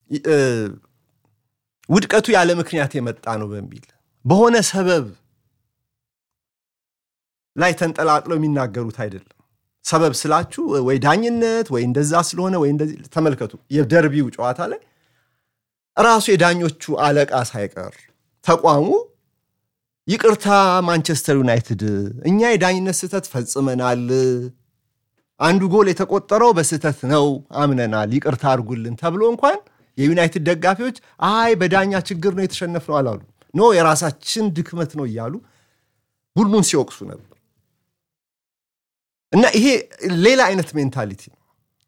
ውድቀቱ ያለ ምክንያት የመጣ ነው በሚል በሆነ ሰበብ ላይ ተንጠላጥለው የሚናገሩት አይደለም። ሰበብ ስላችሁ ወይ ዳኝነት ወይ እንደዛ ስለሆነ ወይ እንደዚህ ተመልከቱ። የደርቢው ጨዋታ ላይ ራሱ የዳኞቹ አለቃ ሳይቀር ተቋሙ ይቅርታ ማንቸስተር ዩናይትድ እኛ የዳኝነት ስህተት ፈጽመናል፣ አንዱ ጎል የተቆጠረው በስህተት ነው አምነናል፣ ይቅርታ አድርጉልን ተብሎ እንኳን የዩናይትድ ደጋፊዎች አይ በዳኛ ችግር ነው የተሸነፍነው አላሉ። ኖ የራሳችን ድክመት ነው እያሉ ቡድኑን ሲወቅሱ ነበር። እና ይሄ ሌላ አይነት ሜንታሊቲ ነው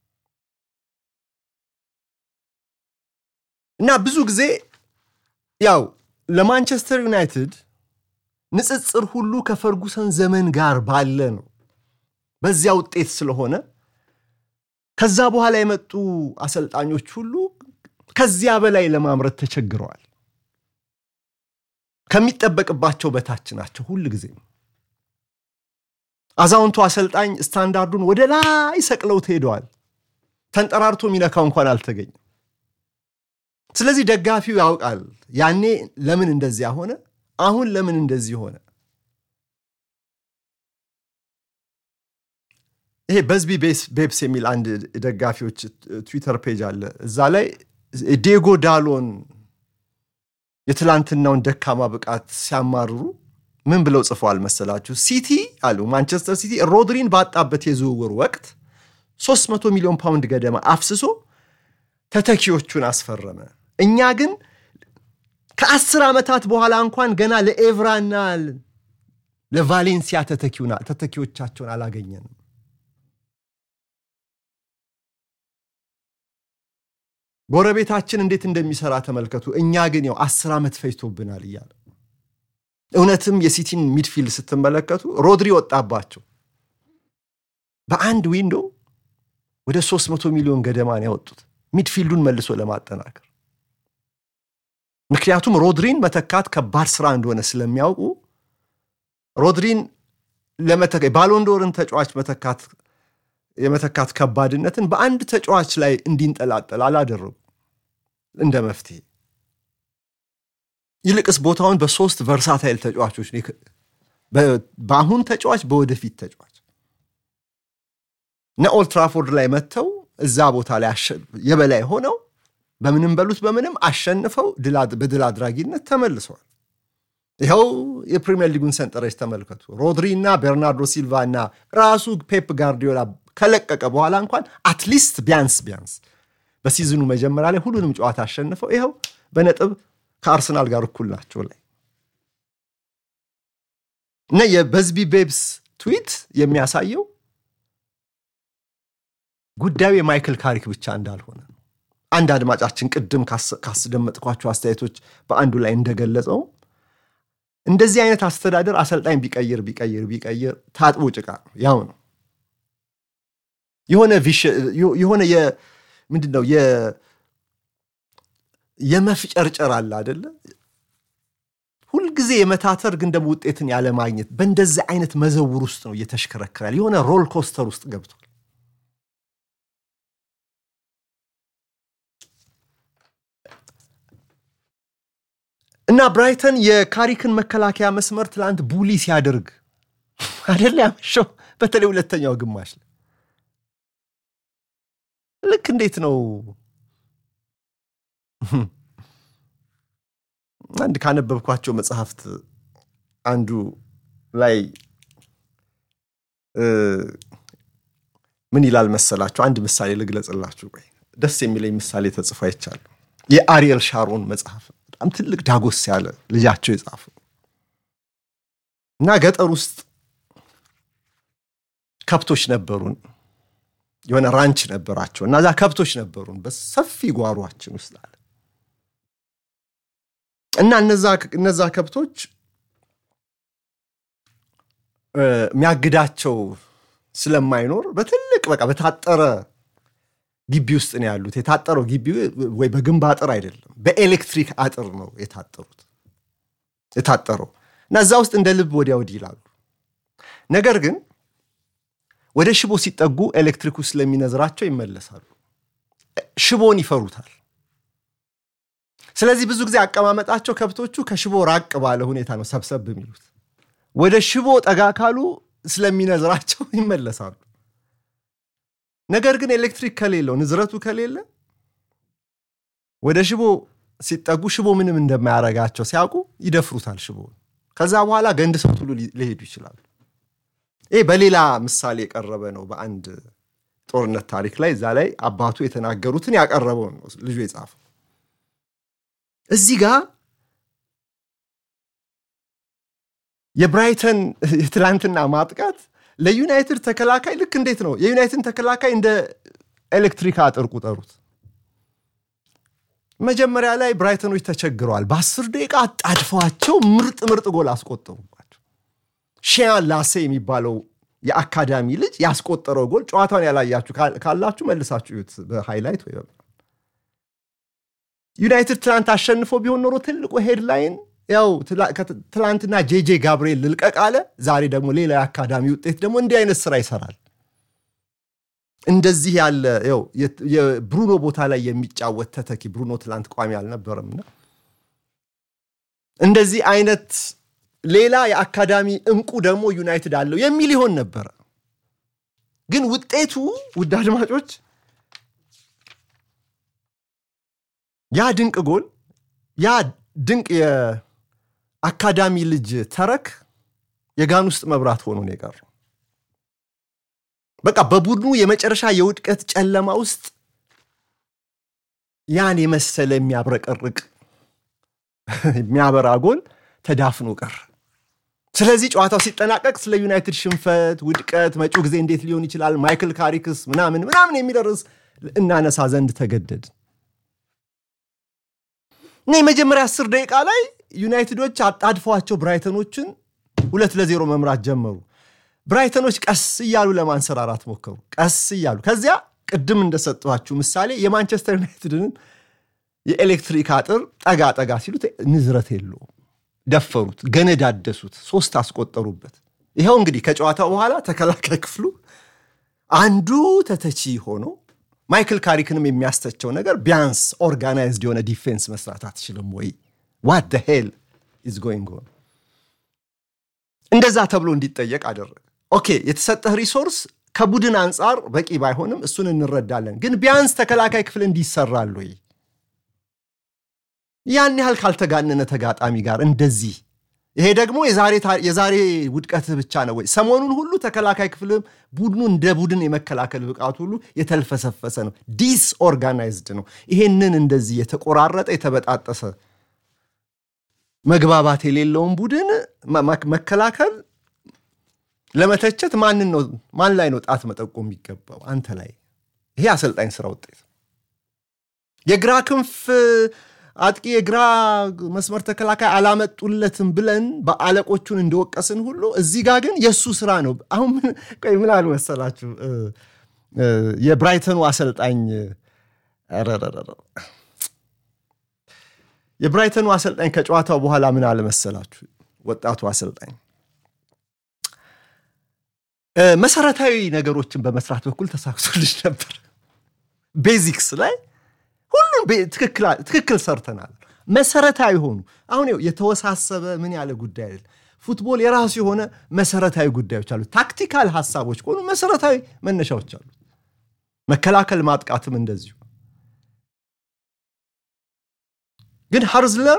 እና ብዙ ጊዜ ያው ለማንቸስተር ዩናይትድ ንጽጽር ሁሉ ከፈርጉሰን ዘመን ጋር ባለ ነው። በዚያ ውጤት ስለሆነ ከዛ በኋላ የመጡ አሰልጣኞች ሁሉ ከዚያ በላይ ለማምረት ተቸግረዋል። ከሚጠበቅባቸው በታች ናቸው ሁል ጊዜ። አዛውንቱ አሰልጣኝ ስታንዳርዱን ወደ ላይ ሰቅለውት ሄደዋል። ተንጠራርቶ የሚነካው እንኳን አልተገኘም። ስለዚህ ደጋፊው ያውቃል ያኔ ለምን እንደዚያ ሆነ፣ አሁን ለምን እንደዚህ ሆነ። ይሄ በዝቢ ቤብስ የሚል አንድ ደጋፊዎች ትዊተር ፔጅ አለ። እዛ ላይ ዲየጎ ዳሎን የትላንትናውን ደካማ ብቃት ሲያማርሩ ምን ብለው ጽፈዋል መሰላችሁ? ሲቲ አሉ ማንቸስተር ሲቲ ሮድሪን ባጣበት የዝውውር ወቅት 300 ሚሊዮን ፓውንድ ገደማ አፍስሶ ተተኪዎቹን አስፈረመ። እኛ ግን ከአስር ዓመታት በኋላ እንኳን ገና ለኤቭራና ለቫሌንሲያ ተተኪዎቻቸውን አላገኘንም። ጎረቤታችን እንዴት እንደሚሰራ ተመልከቱ። እኛ ግን ያው አስር ዓመት ፈጅቶብናል እያለ እውነትም የሲቲን ሚድፊልድ ስትመለከቱ ሮድሪ ወጣባቸው። በአንድ ዊንዶ ወደ 300 ሚሊዮን ገደማን ያወጡት ሚድፊልዱን መልሶ ለማጠናከር። ምክንያቱም ሮድሪን መተካት ከባድ ስራ እንደሆነ ስለሚያውቁ ሮድሪን ባሎንዶርን ተጫዋች መተካት የመተካት ከባድነትን በአንድ ተጫዋች ላይ እንዲንጠላጠል አላደረጉ እንደ መፍትሄ ይልቅስ ቦታውን በሶስት ቨርሳታይል ተጫዋቾች በአሁን ተጫዋች በወደፊት ተጫዋች እና ኦልትራፎርድ ላይ መጥተው እዛ ቦታ ላይ የበላይ ሆነው በምንም በሉት በምንም አሸንፈው በድል አድራጊነት ተመልሰዋል። ይኸው የፕሪሚየር ሊጉን ሰንጠረዥ ተመልከቱ። ሮድሪ እና ቤርናርዶ ሲልቫ እና ራሱ ፔፕ ጋርዲዮላ ከለቀቀ በኋላ እንኳን አትሊስት ቢያንስ ቢያንስ በሲዝኑ መጀመሪያ ላይ ሁሉንም ጨዋታ አሸንፈው ይኸው በነጥብ ከአርሰናል ጋር እኩል ናቸው ላይ እና የበዝቢ ቤብስ ትዊት የሚያሳየው ጉዳዩ የማይክል ካሪክ ብቻ እንዳልሆነ ነው። አንድ አድማጫችን ቅድም ካስደመጥኳቸው አስተያየቶች በአንዱ ላይ እንደገለጸው እንደዚህ አይነት አስተዳደር አሰልጣኝ ቢቀይር ቢቀይር ቢቀይር ታጥቦ ጭቃ ነው፣ ያው ነው። የሆነ የሆነ ምንድን ነው የመፍጨርጨር አለ አደለ? ሁልጊዜ የመታተር ግን ደግሞ ውጤትን ያለማግኘት በእንደዚህ አይነት መዘውር ውስጥ ነው እየተሽከረከራል። የሆነ ሮል ኮስተር ውስጥ ገብቷል። እና ብራይተን የካሪክን መከላከያ መስመር ትላንት ቡሊ ሲያደርግ አደለ ያመሸው፣ በተለይ ሁለተኛው ግማሽ ላይ ልክ እንዴት ነው አንድ ካነበብኳቸው መጽሐፍት አንዱ ላይ ምን ይላል መሰላችሁ? አንድ ምሳሌ ልግለጽላችሁ። ቆይ ደስ የሚለኝ ምሳሌ ተጽፎ አይቻሉ። የአሪኤል ሻሮን መጽሐፍ በጣም ትልቅ ዳጎስ ያለ ልጃቸው የጻፉ እና ገጠር ውስጥ ከብቶች ነበሩን የሆነ ራንች ነበራቸው እና እዛ ከብቶች ነበሩን በሰፊ ጓሯችን ውስጥ አለ እና እነዛ ከብቶች የሚያግዳቸው ስለማይኖር በትልቅ በቃ በታጠረ ግቢ ውስጥ ነው ያሉት። የታጠረው ግቢ ወይ በግንብ አጥር አይደለም፣ በኤሌክትሪክ አጥር ነው የታጠሩት የታጠረው እና እዛ ውስጥ እንደ ልብ ወዲያ ወዲህ ይላሉ። ነገር ግን ወደ ሽቦ ሲጠጉ ኤሌክትሪኩ ስለሚነዝራቸው ይመለሳሉ። ሽቦን ይፈሩታል። ስለዚህ ብዙ ጊዜ አቀማመጣቸው ከብቶቹ ከሽቦ ራቅ ባለ ሁኔታ ነው ሰብሰብ የሚሉት። ወደ ሽቦ ጠጋ ካሉ ስለሚነዝራቸው ይመለሳሉ። ነገር ግን ኤሌክትሪክ ከሌለው ንዝረቱ ከሌለ ወደ ሽቦ ሲጠጉ ሽቦ ምንም እንደማያረጋቸው ሲያውቁ ይደፍሩታል ሽቦ። ከዛ በኋላ ገንድ ሰው ሁሉ ሊሄዱ ይችላሉ። ይህ በሌላ ምሳሌ የቀረበ ነው። በአንድ ጦርነት ታሪክ ላይ እዛ ላይ አባቱ የተናገሩትን ያቀረበውን ነው ልጁ የጻፈው። እዚህ ጋር የብራይተን የትላንትና ማጥቃት ለዩናይትድ ተከላካይ ልክ እንዴት ነው የዩናይትድ ተከላካይ እንደ ኤሌክትሪክ አጥር ቁጠሩት። መጀመሪያ ላይ ብራይተኖች ተቸግረዋል። በአስር ደቂቃ አጣድፈዋቸው ምርጥ ምርጥ ጎል አስቆጠሩባቸው። ሺያን ላሴ የሚባለው የአካዳሚ ልጅ ያስቆጠረው ጎል ጨዋታውን ያላያችሁ ካላችሁ መልሳችሁ እዩት በሃይላይት ወይ ዩናይትድ ትላንት አሸንፎ ቢሆን ኖሮ ትልቁ ሄድላይን ያው ትላንትና ጄጄ ጋብርኤል ልልቀቅ አለ። ዛሬ ደግሞ ሌላ የአካዳሚ ውጤት ደግሞ እንዲህ አይነት ስራ ይሰራል። እንደዚህ ያለ ው የብሩኖ ቦታ ላይ የሚጫወት ተተኪ ብሩኖ ትላንት ቋሚ አልነበረምና እንደዚህ አይነት ሌላ የአካዳሚ እንቁ ደግሞ ዩናይትድ አለው የሚል ይሆን ነበረ። ግን ውጤቱ ውድ አድማጮች ያ ድንቅ ጎል ያ ድንቅ የአካዳሚ ልጅ ተረክ የጋን ውስጥ መብራት ሆኖ ነው የቀረው። በቃ በቡድኑ የመጨረሻ የውድቀት ጨለማ ውስጥ ያን የመሰለ የሚያብረቀርቅ የሚያበራ ጎል ተዳፍኖ ቀረ። ስለዚህ ጨዋታው ሲጠናቀቅ ስለ ዩናይትድ ሽንፈት፣ ውድቀት፣ መጪው ጊዜ እንዴት ሊሆን ይችላል፣ ማይክል ካሪክስ ምናምን ምናምን የሚደርስ እናነሳ ዘንድ ተገደድ እና የመጀመሪያ አስር ደቂቃ ላይ ዩናይትዶች አጣድፈዋቸው ብራይተኖችን ሁለት ለዜሮ መምራት ጀመሩ። ብራይተኖች ቀስ እያሉ ለማንሰራራት ሞከሩ። ቀስ እያሉ ከዚያ ቅድም እንደሰጠኋችሁ ምሳሌ የማንቸስተር ዩናይትድን የኤሌክትሪክ አጥር ጠጋ ጠጋ ሲሉት ንዝረት የለውም። ደፈሩት፣ ገነዳደሱት፣ ሶስት አስቆጠሩበት። ይኸው እንግዲህ ከጨዋታው በኋላ ተከላካይ ክፍሉ አንዱ ተተቺ ሆኖ ማይክል ካሪክንም የሚያስተቸው ነገር ቢያንስ ኦርጋናይዝድ የሆነ ዲፌንስ መስራት አትችልም ወይ? ዋት ደ ሄል ኢዝ ጎይንግ ኦን እንደዛ ተብሎ እንዲጠየቅ አደረገ። ኦኬ የተሰጠህ ሪሶርስ ከቡድን አንጻር በቂ ባይሆንም እሱን እንረዳለን፣ ግን ቢያንስ ተከላካይ ክፍል እንዲሰራል ወይ? ያን ያህል ካልተጋነነ ተጋጣሚ ጋር እንደዚህ ይሄ ደግሞ የዛሬ ውድቀትህ ብቻ ነው ወይ? ሰሞኑን ሁሉ ተከላካይ ክፍልም ቡድኑ እንደ ቡድን የመከላከል ብቃት ሁሉ የተልፈሰፈሰ ነው፣ ዲስ ኦርጋናይዝድ ነው። ይሄንን እንደዚህ የተቆራረጠ የተበጣጠሰ መግባባት የሌለውን ቡድን መከላከል ለመተቸት ማንን ነው ማን ላይ ነው ጣት መጠቆም የሚገባው? አንተ ላይ። ይሄ አሰልጣኝ ስራ ውጤት የግራ ክንፍ አጥቂ የግራ መስመር ተከላካይ አላመጡለትም ብለን በአለቆቹን እንደወቀስን ሁሉ እዚህ ጋር ግን የእሱ ስራ ነው። አሁን ምን አሉ መሰላችሁ የብራይተኑ አሰልጣኝ የብራይተኑ አሰልጣኝ ከጨዋታው በኋላ ምን አለ መሰላችሁ ወጣቱ አሰልጣኝ መሰረታዊ ነገሮችን በመስራት በኩል ተሳክቶልሽ ነበር ቤዚክስ ላይ ሁሉም ትክክል ሰርተናል። መሰረታዊ ሆኑ አሁን የተወሳሰበ ምን ያለ ጉዳይ አይደለም። ፉትቦል የራሱ የሆነ መሰረታዊ ጉዳዮች አሉ። ታክቲካል ሀሳቦች ከሆኑ መሰረታዊ መነሻዎች አሉ። መከላከል ማጥቃትም እንደዚሁ። ግን ሃርዝለር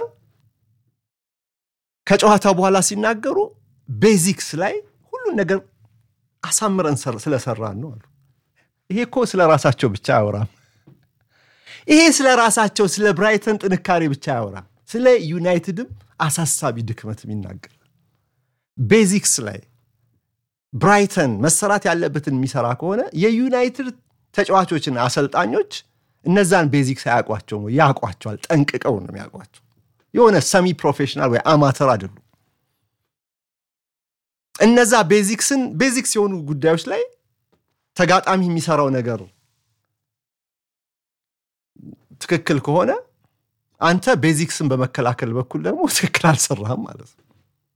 ከጨዋታው በኋላ ሲናገሩ ቤዚክስ ላይ ሁሉን ነገር አሳምረን ስለሰራን ነው አሉ። ይሄ እኮ ስለ ራሳቸው ብቻ አያወራም። ይሄ ስለ ራሳቸው ስለ ብራይተን ጥንካሬ ብቻ አያወራም። ስለ ዩናይትድም አሳሳቢ ድክመትም ይናገራል። ቤዚክስ ላይ ብራይተን መሰራት ያለበትን የሚሰራ ከሆነ የዩናይትድ ተጫዋቾችና አሰልጣኞች እነዛን ቤዚክስ አያውቋቸውም ወይ? ያውቋቸዋል። ጠንቅቀው ነው የሚያውቋቸው። የሆነ ሰሚ ፕሮፌሽናል ወይ አማተር አይደሉም። እነዛ ቤዚክስን ቤዚክስ የሆኑ ጉዳዮች ላይ ተጋጣሚ የሚሰራው ነገር ትክክል ከሆነ አንተ ቤዚክስን በመከላከል በኩል ደግሞ ትክክል አልሰራህም ማለት ነው።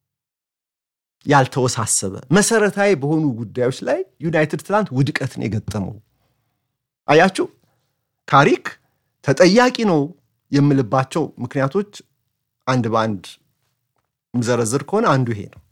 ያልተወሳሰበ መሰረታዊ በሆኑ ጉዳዮች ላይ ዩናይትድ ትናንት ውድቀትን የገጠመው አያችሁ። ካሪክ ተጠያቂ ነው የምልባቸው ምክንያቶች አንድ በአንድ ምዘረዝር ከሆነ አንዱ ይሄ ነው።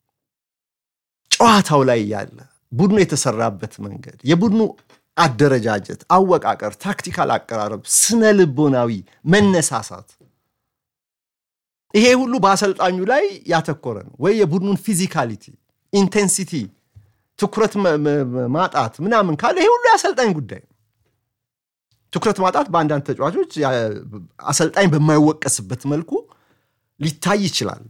ጨዋታው ላይ ያለ ቡድኑ የተሰራበት መንገድ፣ የቡድኑ አደረጃጀት፣ አወቃቀር፣ ታክቲካል አቀራረብ፣ ስነ ልቦናዊ መነሳሳት፣ ይሄ ሁሉ በአሰልጣኙ ላይ ያተኮረ ነው ወይ የቡድኑን ፊዚካሊቲ፣ ኢንቴንሲቲ፣ ትኩረት ማጣት ምናምን ካለ ይሄ ሁሉ የአሰልጣኝ ጉዳይ ነው። ትኩረት ማጣት በአንዳንድ ተጫዋቾች አሰልጣኝ በማይወቀስበት መልኩ ሊታይ ይችላል።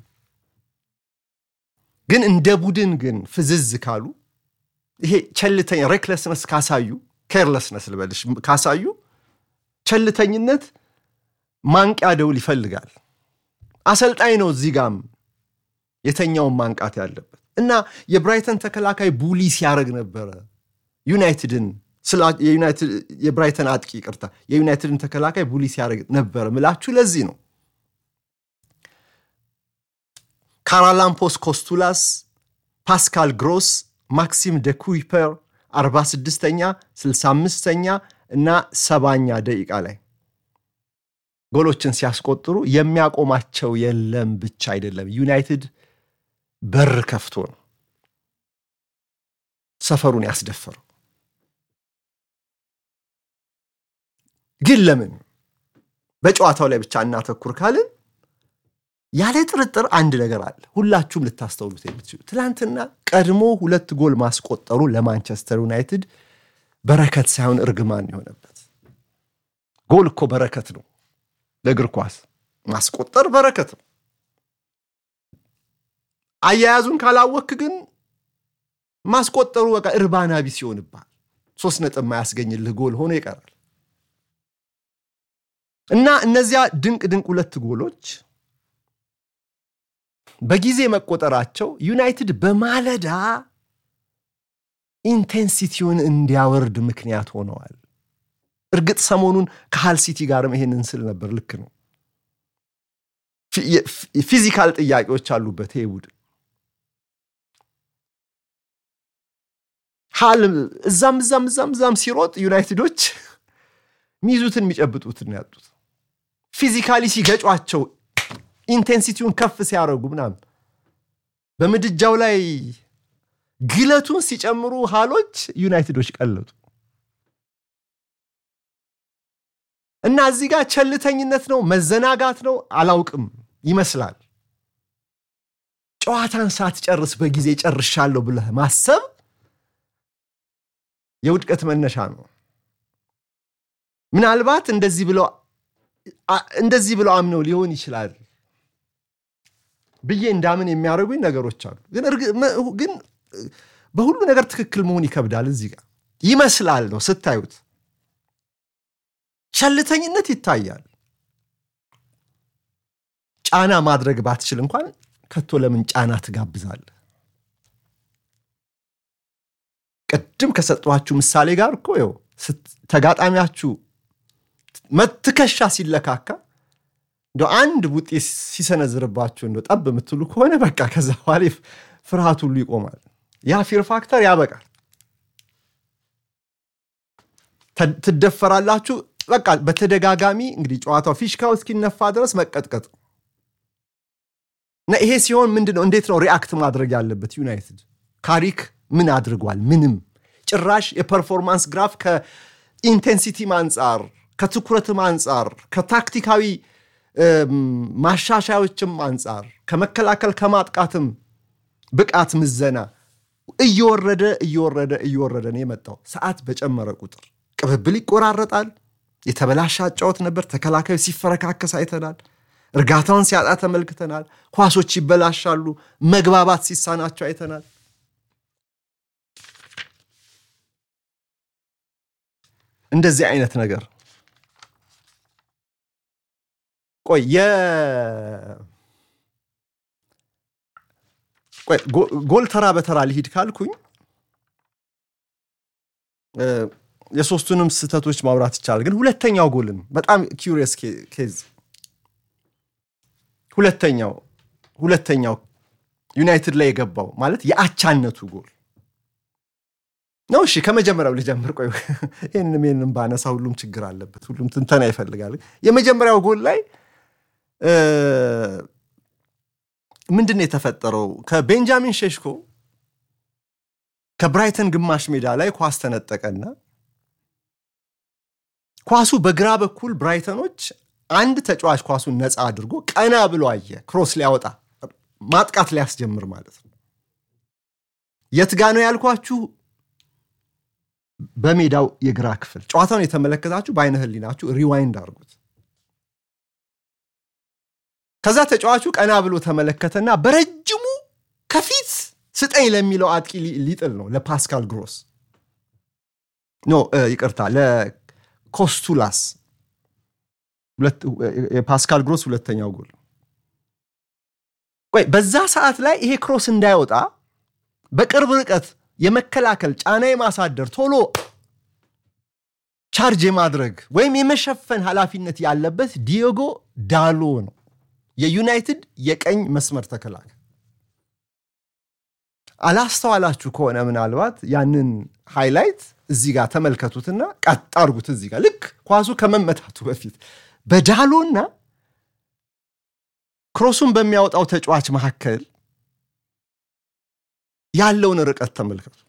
ግን እንደ ቡድን ግን ፍዝዝ ካሉ ይሄ ቸልተኛ ሬክለስነስ ካሳዩ ኬርለስነስ ልበልሽ ካሳዩ ቸልተኝነት ማንቂያ ደውል ይፈልጋል። አሰልጣኝ ነው እዚህ ጋም የተኛውን ማንቃት ያለበት እና የብራይተን ተከላካይ ቡሊ ሲያደርግ ነበረ ዩናይትድን የብራይተን አጥቂ ይቅርታ፣ የዩናይትድን ተከላካይ ቡሊ ሲያደርግ ነበረ ምላችሁ ለዚህ ነው። ካራላምፖስ ኮስቱላስ፣ ፓስካል ግሮስ፣ ማክሲም ደ ኩይፐር 46ኛ 65ኛ እና ሰባኛ ደቂቃ ላይ ጎሎችን ሲያስቆጥሩ የሚያቆማቸው የለም ብቻ አይደለም። ዩናይትድ በር ከፍቶ ነው ሰፈሩን ያስደፈረው። ግን ለምን በጨዋታው ላይ ብቻ እናተኩር ካልን ያለ ጥርጥር አንድ ነገር አለ፣ ሁላችሁም ልታስተውሉት የምትችሉ ትናንትና ቀድሞ ሁለት ጎል ማስቆጠሩ ለማንቸስተር ዩናይትድ በረከት ሳይሆን እርግማን የሆነበት። ጎል እኮ በረከት ነው ለእግር ኳስ ማስቆጠር በረከት ነው። አያያዙን ካላወክ ግን ማስቆጠሩ በቃ እርባና ቢስ ይሆንብሃል። ሶስት ነጥብ ማያስገኝልህ ጎል ሆኖ ይቀራል እና እነዚያ ድንቅ ድንቅ ሁለት ጎሎች በጊዜ መቆጠራቸው ዩናይትድ በማለዳ ኢንቴንሲቲውን እንዲያወርድ ምክንያት ሆነዋል። እርግጥ ሰሞኑን ከሃል ሲቲ ጋርም ይሄንን ስል ነበር። ልክ ነው። ፊዚካል ጥያቄዎች አሉበት ይሄ ቡድን። ሃል እዛም እዛም እዛም እዛም ሲሮጥ ዩናይትዶች ሚይዙትን የሚጨብጡትን ያጡት ፊዚካሊ ሲገጯቸው ኢንቴንሲቲውን ከፍ ሲያደርጉ ምናምን በምድጃው ላይ ግለቱን ሲጨምሩ ሃሎች ዩናይትዶች ቀለጡ እና እዚህ ጋር ቸልተኝነት ነው መዘናጋት ነው አላውቅም ይመስላል። ጨዋታን ሳትጨርስ በጊዜ ጨርሻለሁ ብለህ ማሰብ የውድቀት መነሻ ነው። ምናልባት እንደዚህ ብለው እንደዚህ ብለው አምነው ሊሆን ይችላል ብዬ እንዳምን የሚያደርጉኝ ነገሮች አሉ። ግን በሁሉ ነገር ትክክል መሆን ይከብዳል። እዚህ ጋር ይመስላል ነው ስታዩት፣ ቸልተኝነት ይታያል። ጫና ማድረግ ባትችል እንኳን ከቶ ለምን ጫና ትጋብዛለህ? ቅድም ከሰጠኋችሁ ምሳሌ ጋር እኮ ይኸው ተጋጣሚያችሁ ትከሻ ሲለካካ እንደ አንድ ውጤት ሲሰነዝርባችሁ እንደ ጠብ የምትሉ ከሆነ በቃ ከዛ በኋላ ፍርሃት ሁሉ ይቆማል። ያ ፊር ፋክተር ያበቃል። ትደፈራላችሁ። በቃ በተደጋጋሚ እንግዲህ ጨዋታው ፊሽካው እስኪነፋ ድረስ መቀጥቀጥ እና ይሄ ሲሆን ምንድን ነው እንዴት ነው ሪአክት ማድረግ ያለበት ዩናይትድ? ካሪክ ምን አድርጓል? ምንም ጭራሽ የፐርፎርማንስ ግራፍ ከኢንቴንሲቲም አንጻር ከትኩረትም አንጻር ከታክቲካዊ ማሻሻዮችም አንጻር ከመከላከል ከማጥቃትም ብቃት ምዘና እየወረደ እየወረደ እየወረደ ነው የመጣው። ሰዓት በጨመረ ቁጥር ቅብብል ይቆራረጣል። የተበላሸ አጫወት ነበር። ተከላካዩ ሲፈረካከስ አይተናል። እርጋታውን ሲያጣ ተመልክተናል። ኳሶች ይበላሻሉ። መግባባት ሲሳናቸው አይተናል። እንደዚህ አይነት ነገር ቆይ ጎል ተራ በተራ ሊሂድ ካልኩኝ የሶስቱንም ስህተቶች ማውራት ይቻላል። ግን ሁለተኛው ጎልን በጣም ኪሪየስ ኬዝ ሁለተኛው ሁለተኛው ዩናይትድ ላይ የገባው ማለት የአቻነቱ ጎል ነው። እሺ ከመጀመሪያው ልጀምር። ቆይ ይህንም ይህንም ባነሳ ሁሉም ችግር አለበት፣ ሁሉም ትንተና ይፈልጋል። የመጀመሪያው ጎል ላይ ምንድን ነው የተፈጠረው? ከቤንጃሚን ሼሽኮ ከብራይተን ግማሽ ሜዳ ላይ ኳስ ተነጠቀና ኳሱ በግራ በኩል ብራይተኖች አንድ ተጫዋች ኳሱን ነፃ አድርጎ ቀና ብሎ አየ። ክሮስ ሊያወጣ ማጥቃት ሊያስጀምር ማለት ነው። የት ጋ ነው ያልኳችሁ? በሜዳው የግራ ክፍል። ጨዋታውን የተመለከታችሁ በአይነ ህሊናችሁ ሪዋይንድ አድርጉት። ከዛ ተጫዋቹ ቀና ብሎ ተመለከተና በረጅሙ ከፊት ስጠኝ ለሚለው አጥቂ ሊጥል ነው፣ ለፓስካል ግሮስ ኖ ይቅርታ፣ ለኮስቱላስ የፓስካል ግሮስ ሁለተኛው ጎል። ቆይ በዛ ሰዓት ላይ ይሄ ክሮስ እንዳይወጣ በቅርብ ርቀት የመከላከል ጫና የማሳደር ቶሎ ቻርጅ የማድረግ ወይም የመሸፈን ኃላፊነት ያለበት ዲዮጎ ዳሎ ነው፣ የዩናይትድ የቀኝ መስመር ተከላካይ። አላስተዋላችሁ ከሆነ ምናልባት ያንን ሃይላይት እዚህ ጋር ተመልከቱትና ቀጥ አድርጉት። እዚህ ጋር ልክ ኳሱ ከመመታቱ በፊት በዳሎና ክሮሱን በሚያወጣው ተጫዋች መካከል ያለውን ርቀት ተመልከቱ።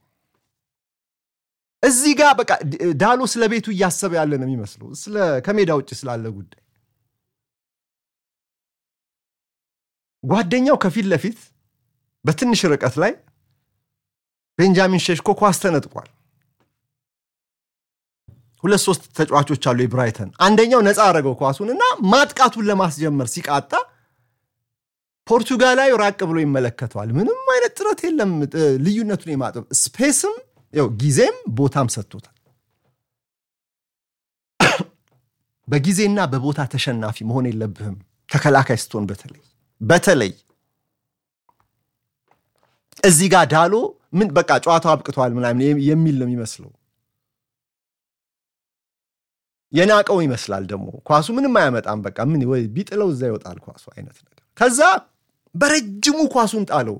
እዚህ ጋር በቃ ዳሎ ስለ ቤቱ እያሰበ ያለ ነው የሚመስለው ከሜዳ ውጭ ስላለ ጉዳይ። ጓደኛው ከፊት ለፊት በትንሽ ርቀት ላይ ቤንጃሚን ሼሽኮ ኳስ ተነጥቋል። ሁለት ሶስት ተጫዋቾች አሉ የብራይተን። አንደኛው ነፃ አደረገው ኳሱን እና ማጥቃቱን ለማስጀመር ሲቃጣ ፖርቱጋላዊ ራቅ ብሎ ይመለከተዋል። ምንም አይነት ጥረት የለም ልዩነቱን የማጥበብ ስፔስም ያው ጊዜም ቦታም ሰጥቶታል። በጊዜና በቦታ ተሸናፊ መሆን የለብህም ተከላካይ ስትሆን በተለይ በተለይ እዚህ ጋር ዳሎ ምን በቃ ጨዋታው አብቅተዋል ምናምን የሚል ነው የሚመስለው። የናቀው ይመስላል ደግሞ ኳሱ ምንም አያመጣም። በቃ ምን ወይ ቢጥለው እዛ ይወጣል ኳሱ አይነት ነገር። ከዛ በረጅሙ ኳሱን ጣለው።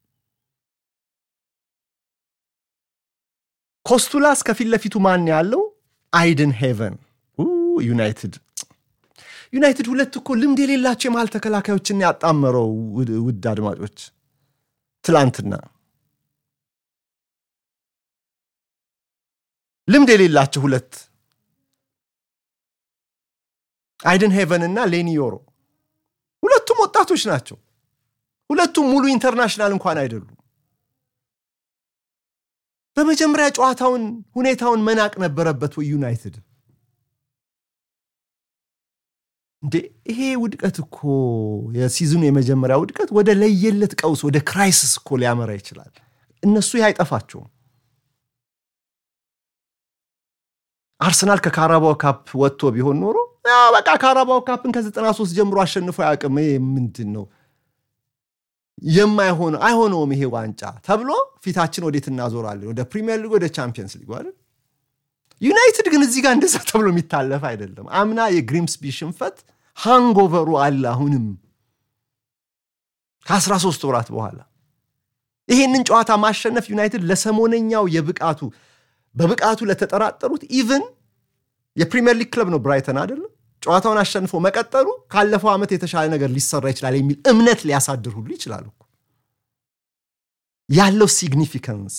ኮስቱላስ ከፊት ለፊቱ ማን ያለው አይድን ሄቨን ዩናይትድ ዩናይትድ ሁለት እኮ ልምድ የሌላቸው የመሃል ተከላካዮችን ያጣመረው ውድ አድማጮች ትላንትና ልምድ የሌላቸው ሁለት አይደን ሄቨን እና ሌኒ ዮሮ ሁለቱም ወጣቶች ናቸው። ሁለቱም ሙሉ ኢንተርናሽናል እንኳን አይደሉም። በመጀመሪያ ጨዋታውን ሁኔታውን መናቅ ነበረበት ወይ ዩናይትድ? እንዴ ይሄ ውድቀት እኮ የሲዝኑ የመጀመሪያ ውድቀት ወደ ለየለት ቀውስ ወደ ክራይሲስ እኮ ሊያመራ ይችላል። እነሱ ይህ አይጠፋቸውም። አርሰናል ከካራባው ካፕ ወጥቶ ቢሆን ኖሮ በቃ ካራባው ካፕን ከ93 ጀምሮ አሸንፎ አያውቅም። ይሄ ምንድን ነው የማይሆነው አይሆነውም ይሄ ዋንጫ ተብሎ ፊታችን ወዴት እናዞራለን? ወደ ፕሪሚየር ሊግ፣ ወደ ቻምፒየንስ ሊግ አይደል? ዩናይትድ ግን እዚህ ጋር እንደዛ ተብሎ የሚታለፍ አይደለም። አምና የግሪምስቢ ሽንፈት ሃንጎቨሩ አለ አሁንም ከ13 ወራት በኋላ ይሄንን ጨዋታ ማሸነፍ ዩናይትድ ለሰሞነኛው የብቃቱ በብቃቱ ለተጠራጠሩት ኢቭን የፕሪሚየር ሊግ ክለብ ነው ብራይተን አይደለም ጨዋታውን አሸንፎ መቀጠሉ ካለፈው ዓመት የተሻለ ነገር ሊሰራ ይችላል የሚል እምነት ሊያሳድር ሁሉ ይችላል እኮ ያለው ሲግኒፊካንስ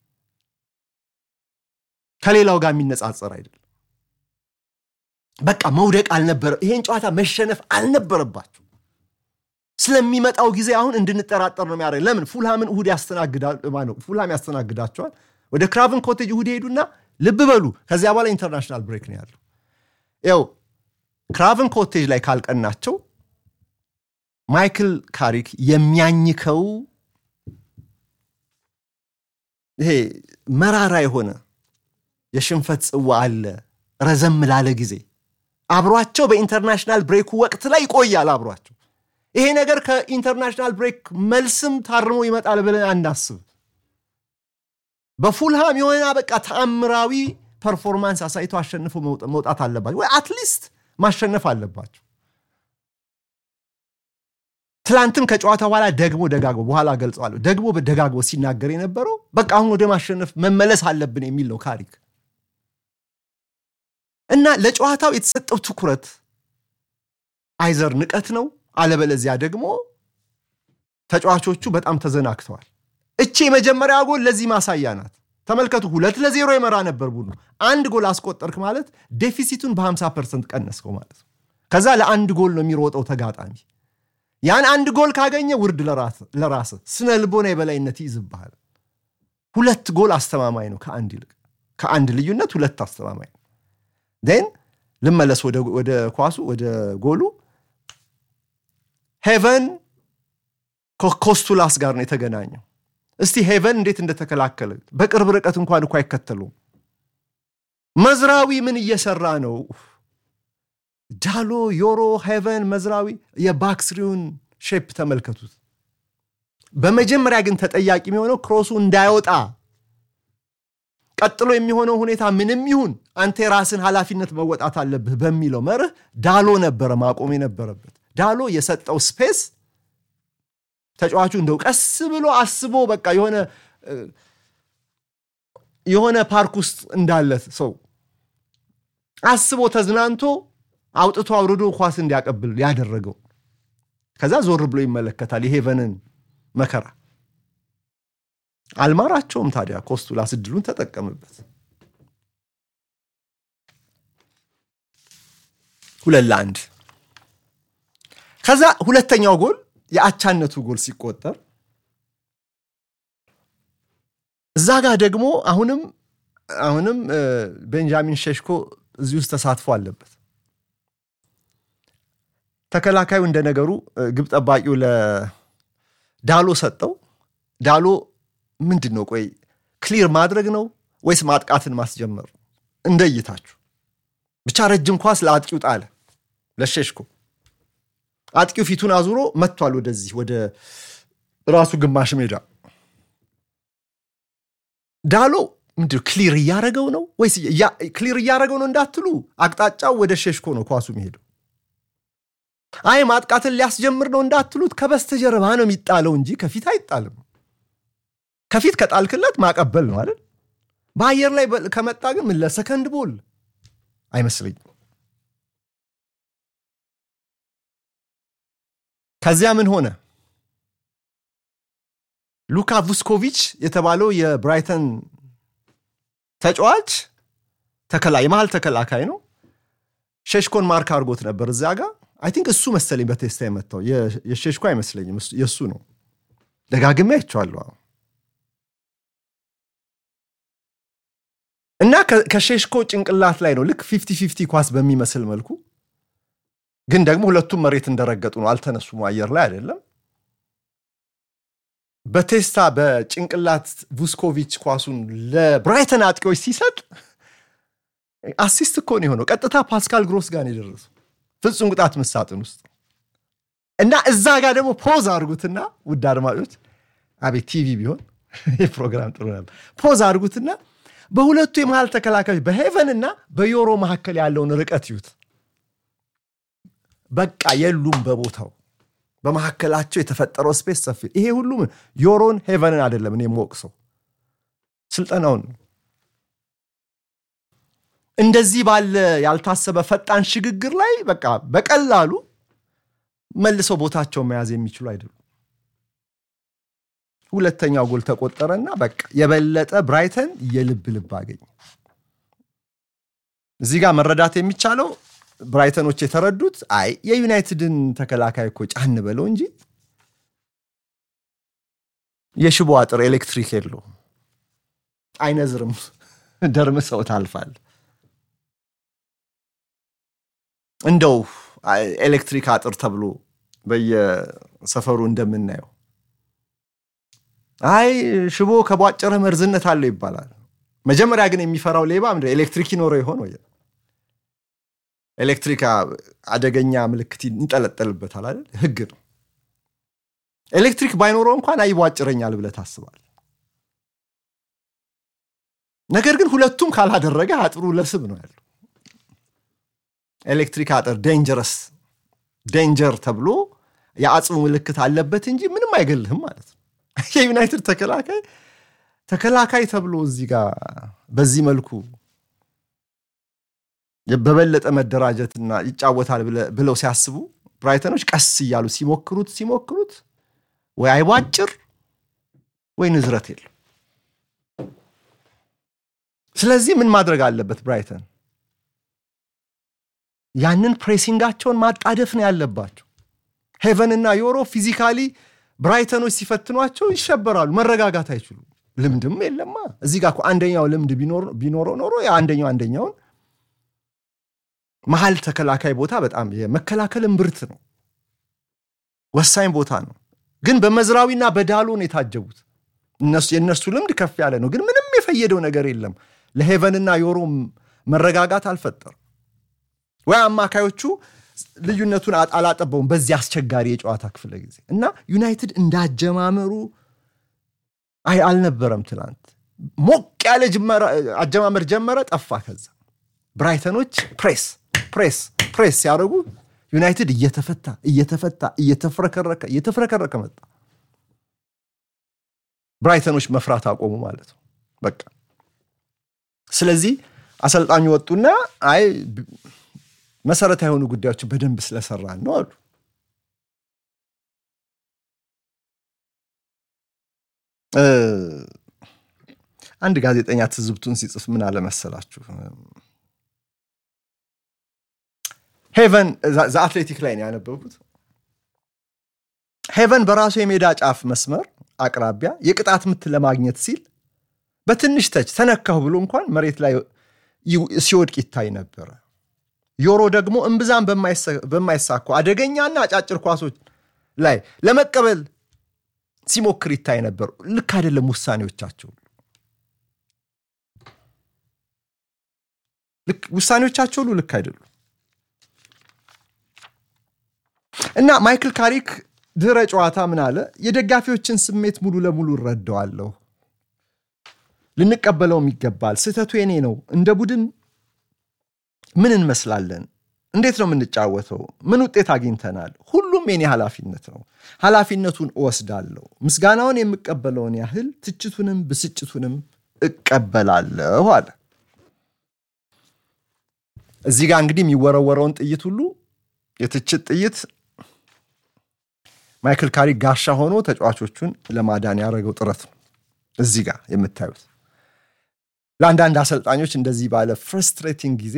ከሌላው ጋር የሚነጻጸር አይደለም። በቃ መውደቅ አልነበረ ይሄን ጨዋታ መሸነፍ አልነበረባቸው። ስለሚመጣው ጊዜ አሁን እንድንጠራጠር ነው የሚያደርግ። ለምን ፉልሃምን እሁድ ፉልሃም ያስተናግዳቸዋል። ወደ ክራቭን ኮቴጅ እሁድ ሄዱና ልብ በሉ ከዚያ በኋላ ኢንተርናሽናል ብሬክ ነው ያለው። ያው ክራቭን ኮቴጅ ላይ ካልቀናቸው ማይክል ካሪክ የሚያኝከው ይሄ መራራ የሆነ የሽንፈት ጽዋ አለ ረዘም ላለ ጊዜ አብሯቸው በኢንተርናሽናል ብሬኩ ወቅት ላይ ይቆያል አብሯቸው። ይሄ ነገር ከኢንተርናሽናል ብሬክ መልስም ታርሞ ይመጣል ብለን አናስብ። በፉልሃም የሆነ በቃ ተአምራዊ ፐርፎርማንስ አሳይቶ አሸንፎ መውጣት አለባቸው ወይ አትሊስት ማሸነፍ አለባቸው። ትላንትም ከጨዋታ በኋላ ደግሞ ደጋግሞ በኋላ ገልጸዋለሁ ደግሞ ደጋግሞ ሲናገር የነበረው በቃ አሁን ወደ ማሸነፍ መመለስ አለብን የሚል ነው ካሪክ እና ለጨዋታው የተሰጠው ትኩረት አይዘር ንቀት ነው፣ አለበለዚያ ደግሞ ተጫዋቾቹ በጣም ተዘናግተዋል። እቺ የመጀመሪያ ጎል ለዚህ ማሳያ ናት። ተመልከቱ፣ ሁለት ለዜሮ የመራ ነበር ቡድኑ። አንድ ጎል አስቆጠርክ ማለት ዴፊሲቱን በ50 ፐርሰንት ቀነስከው ማለት ነው። ከዛ ለአንድ ጎል ነው የሚሮጠው ተጋጣሚ። ያን አንድ ጎል ካገኘ ውርድ ለራስ ስነ ልቦና የበላይነት ይይዝብሃል። ሁለት ጎል አስተማማኝ ነው ከአንድ ይልቅ ከአንድ ልዩነት ሁለት አስተማማኝ ነው። ን ልመለስ ወደ ኳሱ ወደ ጎሉ ሄቨን ኮስቱላስ ጋር ነው የተገናኘው። እስቲ ሄቨን እንዴት እንደተከላከለ በቅርብ ርቀት እንኳን እኮ አይከተሉም። መዝራዊ ምን እየሰራ ነው? ዳሎ፣ ዮሮ፣ ሄቨን፣ መዝራዊ የባክስሪውን ሼፕ ተመልከቱት። በመጀመሪያ ግን ተጠያቂ የሚሆነው ክሮሱ እንዳይወጣ ቀጥሎ የሚሆነው ሁኔታ ምንም ይሁን አንተ የራስን ኃላፊነት መወጣት አለብህ በሚለው መርህ ዳሎ ነበረ ማቆም የነበረበት። ዳሎ የሰጠው ስፔስ ተጫዋቹ እንደው ቀስ ብሎ አስቦ በቃ የሆነ የሆነ ፓርክ ውስጥ እንዳለ ሰው አስቦ ተዝናንቶ አውጥቶ አውርዶ ኳስ እንዲያቀብል ያደረገው። ከዛ ዞር ብሎ ይመለከታል የሄቨንን መከራ። አልማራቸውም። ታዲያ ኮስቱላስ እድሉን ተጠቀምበት። ሁለት ለአንድ። ከዛ ሁለተኛው ጎል የአቻነቱ ጎል ሲቆጠር እዛ ጋር ደግሞ አሁንም አሁንም ቤንጃሚን ሼሽኮ እዚህ ውስጥ ተሳትፎ አለበት። ተከላካዩ እንደ ነገሩ ግብ ጠባቂው ለዳሎ ሰጠው። ዳሎ ምንድን ነው ቆይ ክሊር ማድረግ ነው ወይስ ማጥቃትን ማስጀመር? እንደ እይታችሁ ብቻ ረጅም ኳስ ለአጥቂው ጣለ ለሼሽኮ። አጥቂው ፊቱን አዙሮ መጥቷል ወደዚህ ወደ ራሱ ግማሽ ሜዳ። ዳሎ ምንድን ክሊር እያረገው ነው ወይስ ክሊር እያረገው ነው እንዳትሉ፣ አቅጣጫው ወደ ሼሽኮ ነው ኳሱ የሚሄደው። አይ ማጥቃትን ሊያስጀምር ነው እንዳትሉት፣ ከበስተጀርባ ነው የሚጣለው እንጂ ከፊት አይጣልም። ከፊት ከጣልክለት ማቀበል ነው አይደል? በአየር ላይ ከመጣ ግን ምን ለሰከንድ ቦል አይመስለኝም። ከዚያ ምን ሆነ? ሉካ vuskovic የተባለው የብራይተን ተጫዋች የመሃል ተከላካይ ነው። ሼሽኮን ማርክ አድርጎት ነበር እዚያ ጋር አይ ቲንክ እሱ መሰለኝ በቴስታ የመታው የሼሽኮ አይመስለኝም፣ የእሱ ነው። ደጋግሜ አይቼዋለሁ። እና ከሼሽኮ ጭንቅላት ላይ ነው ልክ ፊፍቲ ፊፍቲ ኳስ በሚመስል መልኩ ግን ደግሞ ሁለቱም መሬት እንደረገጡ ነው፣ አልተነሱም፣ አየር ላይ አይደለም። በቴስታ በጭንቅላት vuskovic ኳሱን ለብራይተን አጥቂዎች ሲሰጥ አሲስት እኮ ነው የሆነው። ቀጥታ ፓስካል ግሮስ ጋር ነው የደረሰው ፍጹም ቅጣት ምሳጥን ውስጥ እና እዛ ጋር ደግሞ ፖዝ አድርጉትና ውድ አድማጮች፣ አቤት ቲቪ ቢሆን ይህ ፕሮግራም ጥሩ ነበር። ፖዝ አድርጉትና በሁለቱ የመሃል ተከላካዮች በሄቨን እና በዮሮ መካከል ያለውን ርቀት ይዩት። በቃ የሉም በቦታው በመካከላቸው የተፈጠረው ስፔስ ሰፊ። ይሄ ሁሉም ዮሮን ሄቨንን አይደለም እኔ የምወቅሰው ስልጠናውን ነው። እንደዚህ ባለ ያልታሰበ ፈጣን ሽግግር ላይ በቃ በቀላሉ መልሰው ቦታቸውን መያዝ የሚችሉ አይደሉም። ሁለተኛው ጎል ተቆጠረና በቃ የበለጠ ብራይተን የልብ ልብ አገኘ። እዚህ ጋር መረዳት የሚቻለው ብራይተኖች የተረዱት አይ የዩናይትድን ተከላካይ እኮ ጫን በለው እንጂ የሽቦ አጥር ኤሌክትሪክ የለውም፣ አይነዝርም፣ ደርምሰው ታልፋል። እንደው ኤሌክትሪክ አጥር ተብሎ በየሰፈሩ እንደምናየው አይ ሽቦ ከቧጨረ መርዝነት አለው ይባላል። መጀመሪያ ግን የሚፈራው ሌባ ምንድን ኤሌክትሪክ ይኖረው ይሆን ወይ? ኤሌክትሪክ አደገኛ ምልክት ይንጠለጠልበታል አይደል? ህግ ነው። ኤሌክትሪክ ባይኖረው እንኳን አይቧጭረኛል ብለህ ታስባል። ነገር ግን ሁለቱም ካላደረገ አጥሩ ለስብ ነው ያለው። ኤሌክትሪክ አጥር ዴንጀረስ ዴንጀር ተብሎ የአጽሙ ምልክት አለበት እንጂ ምንም አይገልህም ማለት ነው። የዩናይትድ ተከላካይ ተከላካይ ተብሎ እዚህ ጋር በዚህ መልኩ በበለጠ መደራጀትና ይጫወታል ብለው ሲያስቡ ብራይተኖች ቀስ እያሉ ሲሞክሩት ሲሞክሩት ወይ አይቧጭር ወይ ንዝረት የለም። ስለዚህ ምን ማድረግ አለበት ብራይተን? ያንን ፕሬሲንጋቸውን ማጣደፍ ነው ያለባቸው። ሄቨን እና ዮሮ ፊዚካሊ ብራይተኖች ሲፈትኗቸው ይሸበራሉ፣ መረጋጋት አይችሉም። ልምድም የለማ እዚህ ጋር አንደኛው ልምድ ቢኖረው ኖሮ አንደኛው አንደኛውን መሀል ተከላካይ ቦታ በጣም የመከላከል እምብርት ነው፣ ወሳኝ ቦታ ነው። ግን በመዝራዊና በዳሎ ነው የታጀቡት። የእነሱ ልምድ ከፍ ያለ ነው፣ ግን ምንም የፈየደው ነገር የለም። ለሄቨንና ዮሮ መረጋጋት አልፈጠርም። ወይ አማካዮቹ ልዩነቱን አላጠበውም በዚህ አስቸጋሪ የጨዋታ ክፍለ ጊዜ እና ዩናይትድ እንዳጀማመሩ አይ አልነበረም። ትናንት ሞቅ ያለ አጀማመር ጀመረ፣ ጠፋ። ከዛ ብራይተኖች ፕሬስ ፕሬስ ፕሬስ ሲያደርጉ ዩናይትድ እየተፈታ እየተፈታ እየተፍረከረከ እየተፍረከረከ መጣ። ብራይተኖች መፍራት አቆሙ ማለት ነው በቃ። ስለዚህ አሰልጣኙ ወጡና አይ መሰረታዊ የሆኑ ጉዳዮችን በደንብ ስለሰራን ነው አሉ። አንድ ጋዜጠኛ ትዝብቱን ሲጽፍ ምን አለመሰላችሁ? ሄቨን ዘ አትሌቲክ ላይ ነው ያነበብኩት። ሄቨን በራሱ የሜዳ ጫፍ መስመር አቅራቢያ የቅጣት ምት ለማግኘት ሲል በትንሽ ተች ተነካሁ ብሎ እንኳን መሬት ላይ ሲወድቅ ይታይ ነበረ። ዮሮ ደግሞ እምብዛም በማይሳኩ አደገኛና አጫጭር ኳሶች ላይ ለመቀበል ሲሞክር ይታይ ነበር። ልክ አይደለም ውሳኔዎቻቸው ውሳኔዎቻቸው ሁሉ ልክ አይደሉም። እና ማይክል ካሪክ ድህረ ጨዋታ ምን አለ? የደጋፊዎችን ስሜት ሙሉ ለሙሉ እረዳዋለሁ፣ ልንቀበለውም ይገባል። ስህተቱ የኔ ነው። እንደ ቡድን ምን እንመስላለን? እንዴት ነው የምንጫወተው? ምን ውጤት አግኝተናል? ሁሉም የኔ ኃላፊነት ነው። ኃላፊነቱን እወስዳለሁ። ምስጋናውን የምቀበለውን ያህል ትችቱንም ብስጭቱንም እቀበላለሁ አለ። እዚህ ጋር እንግዲህ የሚወረወረውን ጥይት ሁሉ የትችት ጥይት ማይክል ካሪ ጋሻ ሆኖ ተጫዋቾቹን ለማዳን ያደረገው ጥረት ነው። እዚህ ጋር የምታዩት ለአንዳንድ አሰልጣኞች እንደዚህ ባለ ፍረስትሬቲንግ ጊዜ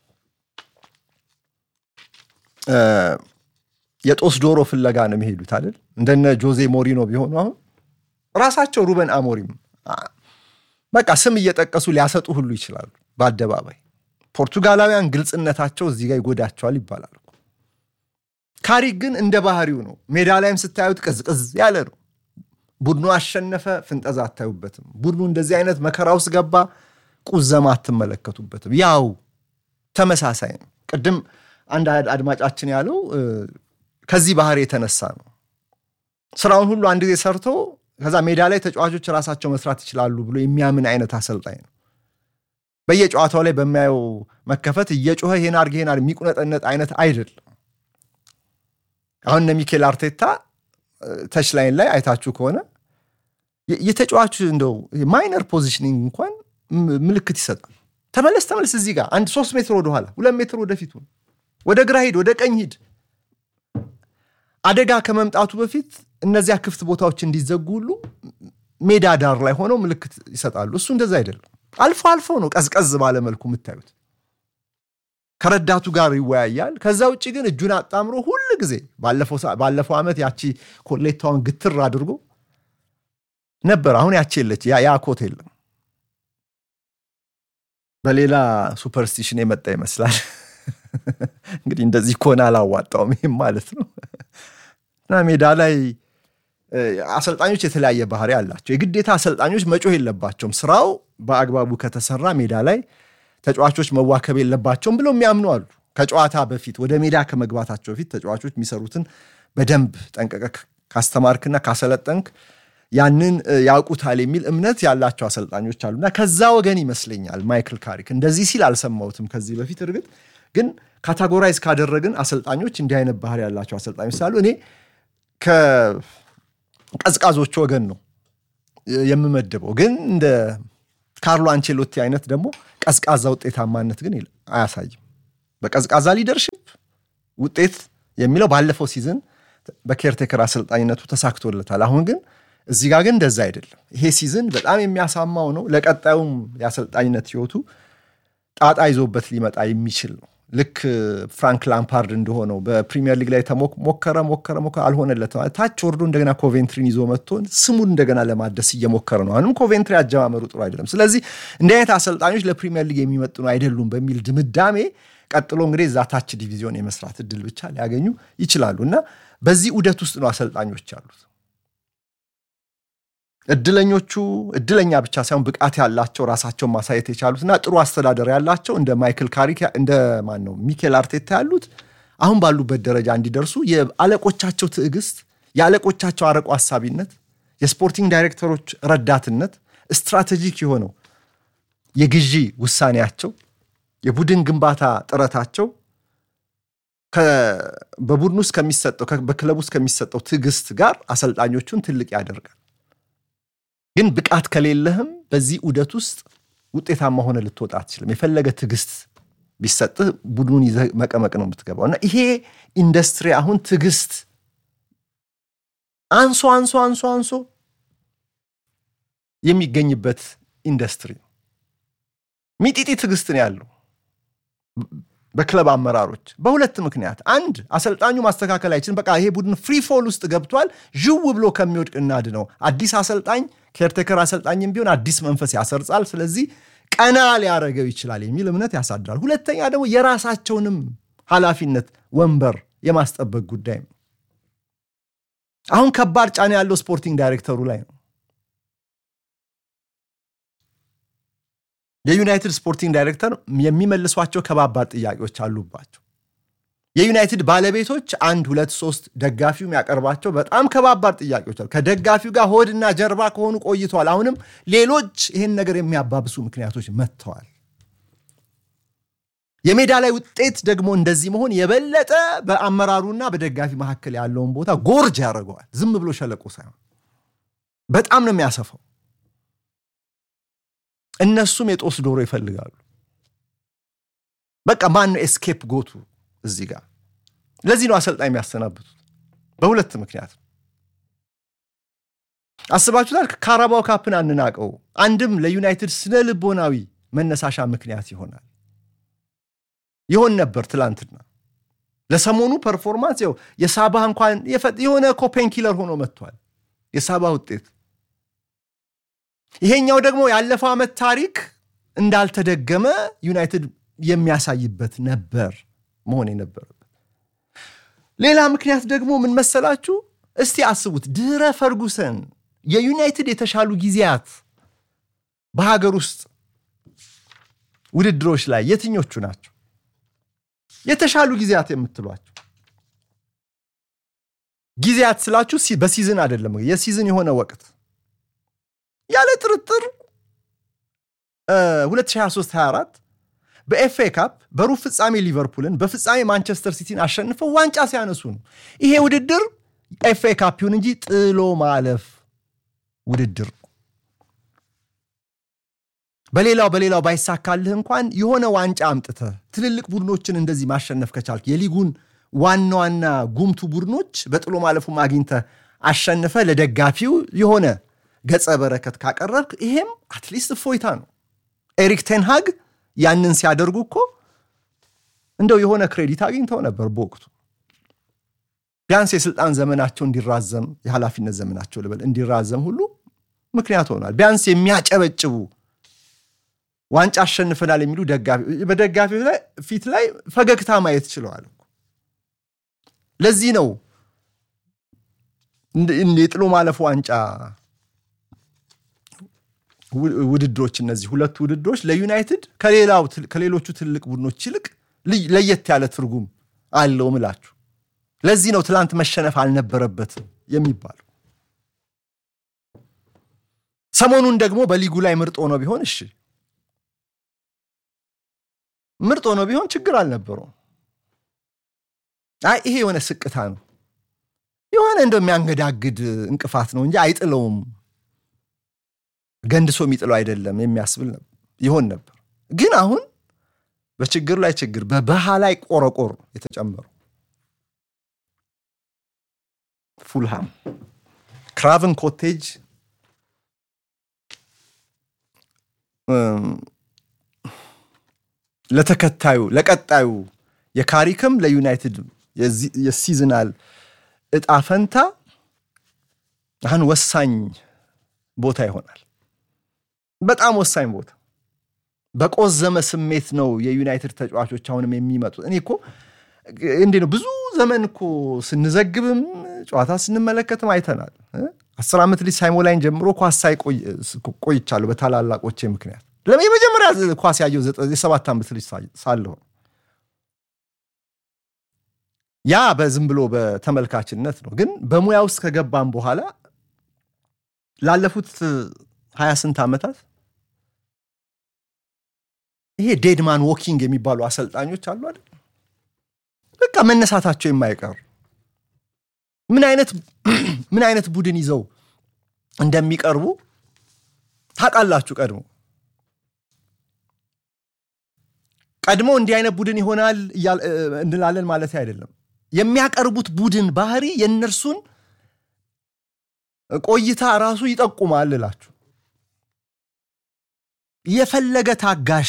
የጦስ ዶሮ ፍለጋ ነው የሚሄዱት አይደል? እንደነ ጆዜ ሞሪኖ ቢሆኑ አሁን ራሳቸው ሩበን አሞሪም በቃ ስም እየጠቀሱ ሊያሰጡ ሁሉ ይችላሉ በአደባባይ። ፖርቱጋላውያን ግልጽነታቸው እዚህ ጋር ይጎዳቸዋል ይባላል። ካሪክ ግን እንደ ባህሪው ነው። ሜዳ ላይም ስታዩት ቅዝቅዝ ያለ ነው። ቡድኑ አሸነፈ፣ ፍንጠዛ አታዩበትም። ቡድኑ እንደዚህ አይነት መከራ ውስጥ ገባ፣ ቁዘማ አትመለከቱበትም። ያው ተመሳሳይ ነው። ቅድም አንድ አድማጫችን ያለው ከዚህ ባህሪ የተነሳ ነው። ስራውን ሁሉ አንድ ጊዜ ሰርቶ ከዛ ሜዳ ላይ ተጫዋቾች ራሳቸው መስራት ይችላሉ ብሎ የሚያምን አይነት አሰልጣኝ ነው። በየጨዋታው ላይ በሚያየው መከፈት እየጮኸ ይሄን አድርግ ይሄን አድርግ የሚቁነጠነጥ አይነት አይደለም። አሁን እነ ሚኬል አርቴታ ተች ላይን ላይ አይታችሁ ከሆነ የተጫዋቹ እንደው ማይነር ፖዚሽኒንግ እንኳን ምልክት ይሰጣል። ተመለስ ተመለስ፣ እዚህ ጋር አንድ ሶስት ሜትር ወደኋላ፣ ሁለት ሜትር ወደፊት፣ ወደ ግራ ሂድ፣ ወደ ቀኝ ሂድ። አደጋ ከመምጣቱ በፊት እነዚያ ክፍት ቦታዎች እንዲዘጉ ሁሉ ሜዳ ዳር ላይ ሆነው ምልክት ይሰጣሉ። እሱ እንደዛ አይደለም። አልፎ አልፎ ነው ቀዝቀዝ ባለ መልኩ የምታዩት። ከረዳቱ ጋር ይወያያል። ከዛ ውጭ ግን እጁን አጣምሮ ሁል ጊዜ ባለፈው ዓመት ያቺ ኮሌታውን ግትር አድርጎ ነበር። አሁን ያቺ የለች፣ ያ ኮት የለም። በሌላ ሱፐርስቲሽን የመጣ ይመስላል። እንግዲህ እንደዚህ ከሆነ አላዋጣውም ይህም ማለት ነው። እና ሜዳ ላይ አሰልጣኞች የተለያየ ባህሪ አላቸው። የግዴታ አሰልጣኞች መጮህ የለባቸውም። ስራው በአግባቡ ከተሰራ ሜዳ ላይ ተጫዋቾች መዋከብ የለባቸውም ብለው የሚያምኑ አሉ። ከጨዋታ በፊት ወደ ሜዳ ከመግባታቸው በፊት ተጫዋቾች የሚሰሩትን በደንብ ጠንቀቀ ካስተማርክና ካሰለጠንክ ያንን ያውቁታል የሚል እምነት ያላቸው አሰልጣኞች አሉና ከዛ ወገን ይመስለኛል ማይክል ካሪክ እንደዚህ ሲል አልሰማሁትም ከዚህ በፊት እርግጥ ግን ካታጎራይዝ ካደረግን አሰልጣኞች እንዲህ አይነት ባህሪ ያላቸው አሰልጣኞች ስላሉ እኔ ከቀዝቃዞቹ ወገን ነው የምመድበው። ግን እንደ ካርሎ አንቼሎቲ አይነት ደግሞ ቀዝቃዛ ውጤታማነት ግን አያሳይም። በቀዝቃዛ ሊደርሽፕ ውጤት የሚለው ባለፈው ሲዝን በኬርቴከር አሰልጣኝነቱ ተሳክቶለታል። አሁን ግን እዚህ ጋር ግን እንደዛ አይደለም። ይሄ ሲዝን በጣም የሚያሳማው ነው። ለቀጣዩም የአሰልጣኝነት ህይወቱ ጣጣ ይዞበት ሊመጣ የሚችል ነው። ልክ ፍራንክ ላምፓርድ እንደሆነው በፕሪሚየር ሊግ ላይ ሞከረ ሞከረ ሞከረ አልሆነለትም። ታች ወርዶ እንደገና ኮቬንትሪን ይዞ መጥቶ ስሙን እንደገና ለማደስ እየሞከረ ነው። አሁንም ኮቬንትሪ አጀማመሩ ጥሩ አይደለም። ስለዚህ እንዲህ አይነት አሰልጣኞች ለፕሪሚየር ሊግ የሚመጥኑ አይደሉም በሚል ድምዳሜ ቀጥሎ እንግዲህ እዛ ታች ዲቪዚዮን የመስራት እድል ብቻ ሊያገኙ ይችላሉ እና በዚህ ዑደት ውስጥ ነው አሰልጣኞች ያሉት። እድለኞቹ እድለኛ ብቻ ሳይሆን ብቃት ያላቸው ራሳቸውን ማሳየት የቻሉትና ጥሩ አስተዳደር ያላቸው እንደ ማይክል ካሪክ እንደ ማን ነው ሚኬል አርቴታ ያሉት አሁን ባሉበት ደረጃ እንዲደርሱ የአለቆቻቸው ትዕግስት፣ የአለቆቻቸው አረቆ ሀሳቢነት፣ የስፖርቲንግ ዳይሬክተሮች ረዳትነት፣ ስትራቴጂክ የሆነው የግዢ ውሳኔያቸው፣ የቡድን ግንባታ ጥረታቸው በቡድን ውስጥ ከሚሰጠው በክለብ ውስጥ ከሚሰጠው ትዕግስት ጋር አሰልጣኞቹን ትልቅ ያደርጋል። ግን ብቃት ከሌለህም በዚህ ዑደት ውስጥ ውጤታማ ሆነ ልትወጣ አትችልም። የፈለገ ትዕግስት ቢሰጥህ ቡድኑን ይዘህ መቀመቅ ነው የምትገባው እና ይሄ ኢንዱስትሪ አሁን ትዕግስት አንሶ አንሶ አንሶ አንሶ የሚገኝበት ኢንዱስትሪ ነው። ሚጢጢ ትዕግስት ነው ያለው በክለብ አመራሮች በሁለት ምክንያት፣ አንድ አሰልጣኙ ማስተካከል አይችልም። በቃ ይሄ ቡድን ፍሪ ፎል ውስጥ ገብቷል፣ ዥው ብሎ ከሚወድቅ እናድነው። አዲስ አሰልጣኝ ኬርቴከር አሰልጣኝም ቢሆን አዲስ መንፈስ ያሰርጻል። ስለዚህ ቀና ሊያደርገው ይችላል የሚል እምነት ያሳድራል። ሁለተኛ ደግሞ የራሳቸውንም ኃላፊነት ወንበር የማስጠበቅ ጉዳይ ነው። አሁን ከባድ ጫና ያለው ስፖርቲንግ ዳይሬክተሩ ላይ ነው። የዩናይትድ ስፖርቲንግ ዳይሬክተር የሚመልሷቸው ከባባድ ጥያቄዎች አሉባቸው። የዩናይትድ ባለቤቶች አንድ ሁለት ሶስት ደጋፊው የሚያቀርባቸው በጣም ከባባድ ጥያቄዎች አሉ። ከደጋፊው ጋር ሆድና ጀርባ ከሆኑ ቆይተዋል። አሁንም ሌሎች ይህን ነገር የሚያባብሱ ምክንያቶች መጥተዋል። የሜዳ ላይ ውጤት ደግሞ እንደዚህ መሆን የበለጠ በአመራሩና በደጋፊ መካከል ያለውን ቦታ ጎርጅ ያደርገዋል። ዝም ብሎ ሸለቆ ሳይሆን በጣም ነው የሚያሰፋው። እነሱም የጦስ ዶሮ ይፈልጋሉ። በቃ ማን ነው ኤስኬፕ ጎቱ እዚህ ጋር። ለዚህ ነው አሰልጣኝ የሚያሰናብቱት በሁለት ምክንያት አስባችሁታል። ካራባው ካፕን አንናቀው፣ አንድም ለዩናይትድ ስነ ልቦናዊ መነሳሻ ምክንያት ይሆናል ይሆን ነበር ትላንትና። ለሰሞኑ ፐርፎርማንስ ው የሳባ እንኳን የሆነ ኮፔን ኪለር ሆኖ መጥቷል የሳባ ውጤት ይሄኛው ደግሞ ያለፈው ዓመት ታሪክ እንዳልተደገመ ዩናይትድ የሚያሳይበት ነበር መሆን የነበረበት። ሌላ ምክንያት ደግሞ ምን መሰላችሁ? እስቲ አስቡት፣ ድህረ ፈርጉሰን የዩናይትድ የተሻሉ ጊዜያት በሀገር ውስጥ ውድድሮች ላይ የትኞቹ ናቸው? የተሻሉ ጊዜያት የምትሏቸው ጊዜያት ስላችሁ በሲዝን አይደለም፣ የሲዝን የሆነ ወቅት ያለ ጥርጥር 2023/24 በኤፍኤ ካፕ በሩብ ፍጻሜ ሊቨርፑልን በፍጻሜ ማንቸስተር ሲቲን አሸንፈው ዋንጫ ሲያነሱ ነው። ይሄ ውድድር ኤፍኤ ካፕ ይሁን እንጂ ጥሎ ማለፍ ውድድር ነው። በሌላው በሌላው ባይሳካልህ እንኳን የሆነ ዋንጫ አምጥተህ ትልልቅ ቡድኖችን እንደዚህ ማሸነፍ ከቻልክ የሊጉን ዋና ዋና ጉምቱ ቡድኖች በጥሎ ማለፉም አግኝተህ አሸንፈ ለደጋፊው የሆነ ገጸ በረከት ካቀረብክ ይሄም አትሊስት እፎይታ ነው። ኤሪክ ቴንሃግ ያንን ሲያደርጉ እኮ እንደው የሆነ ክሬዲት አግኝተው ነበር በወቅቱ ቢያንስ የስልጣን ዘመናቸው እንዲራዘም የኃላፊነት ዘመናቸው ልበል እንዲራዘም ሁሉ ምክንያት ሆኗል። ቢያንስ የሚያጨበጭቡ ዋንጫ አሸንፈናል የሚሉ በደጋፊ ፊት ላይ ፈገግታ ማየት ችለዋል። ለዚህ ነው የጥሎ ማለፍ ዋንጫ ውድድሮች እነዚህ ሁለቱ ውድድሮች ለዩናይትድ ከሌላው ከሌሎቹ ትልቅ ቡድኖች ይልቅ ለየት ያለ ትርጉም አለው ምላችሁ። ለዚህ ነው ትላንት መሸነፍ አልነበረበትም የሚባለው። ሰሞኑን ደግሞ በሊጉ ላይ ምርጥ ሆኖ ቢሆን እሺ፣ ምርጥ ሆኖ ቢሆን ችግር አልነበረውም። አይ ይሄ የሆነ ስቅታ ነው። የሆነ እንደው የሚያንገዳግድ እንቅፋት ነው እንጂ አይጥለውም፣ ገንድሶ የሚጥለው አይደለም የሚያስብል ይሆን ነበር። ግን አሁን በችግር ላይ ችግር፣ በበሃ ላይ ቆረቆር የተጨመሩ ፉልሃም ክራቨን ኮቴጅ ለተከታዩ ለቀጣዩ የካሪክም ለዩናይትድ የሲዝናል እጣ ፈንታ አሁን ወሳኝ ቦታ ይሆናል። በጣም ወሳኝ ቦታ። በቆዘመ ስሜት ነው የዩናይትድ ተጫዋቾች አሁንም የሚመጡት። እኔ እኮ እንዴ ነው ብዙ ዘመን እኮ ስንዘግብም ጨዋታ ስንመለከትም አይተናል። አስር ዓመት ልጅ ሳይሞላኝ ጀምሮ ኳስ ሳይ ቆይቻለሁ በታላላቆቼ ምክንያት። የመጀመሪያ ኳስ ያየው የሰባት ዓመት ልጅ ሳለሁ ያ በዝም ብሎ በተመልካችነት ነው። ግን በሙያ ውስጥ ከገባም በኋላ ላለፉት ሀያ ስንት ዓመታት ይሄ ዴድማን ዎኪንግ የሚባሉ አሰልጣኞች አሉ አይደል? በቃ መነሳታቸው የማይቀር ምን አይነት ምን አይነት ቡድን ይዘው እንደሚቀርቡ ታውቃላችሁ። ቀድሞ ቀድሞ እንዲህ አይነት ቡድን ይሆናል እንላለን ማለት አይደለም። የሚያቀርቡት ቡድን ባህሪ የእነርሱን ቆይታ ራሱ ይጠቁማል እላችሁ። የፈለገ ታጋሽ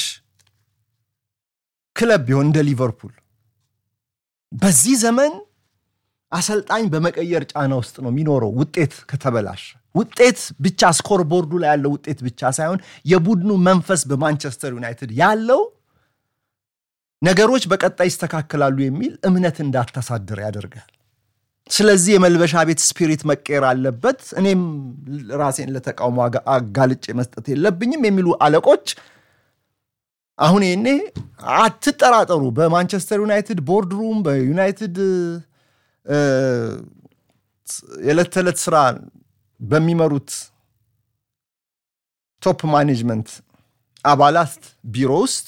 ክለብ ቢሆን እንደ ሊቨርፑል በዚህ ዘመን አሰልጣኝ በመቀየር ጫና ውስጥ ነው የሚኖረው። ውጤት ከተበላሸ ውጤት ብቻ ስኮር ቦርዱ ላይ ያለው ውጤት ብቻ ሳይሆን የቡድኑ መንፈስ በማንቸስተር ዩናይትድ ያለው ነገሮች በቀጣይ ይስተካከላሉ የሚል እምነት እንዳታሳድር ያደርጋል። ስለዚህ የመልበሻ ቤት ስፒሪት መቀየር አለበት፣ እኔም ራሴን ለተቃውሞ አጋልጬ መስጠት የለብኝም የሚሉ አለቆች አሁን ይኔ አትጠራጠሩ፣ በማንቸስተር ዩናይትድ ቦርድ ሩም በዩናይትድ የዕለት ተዕለት ስራ በሚመሩት ቶፕ ማኔጅመንት አባላት ቢሮ ውስጥ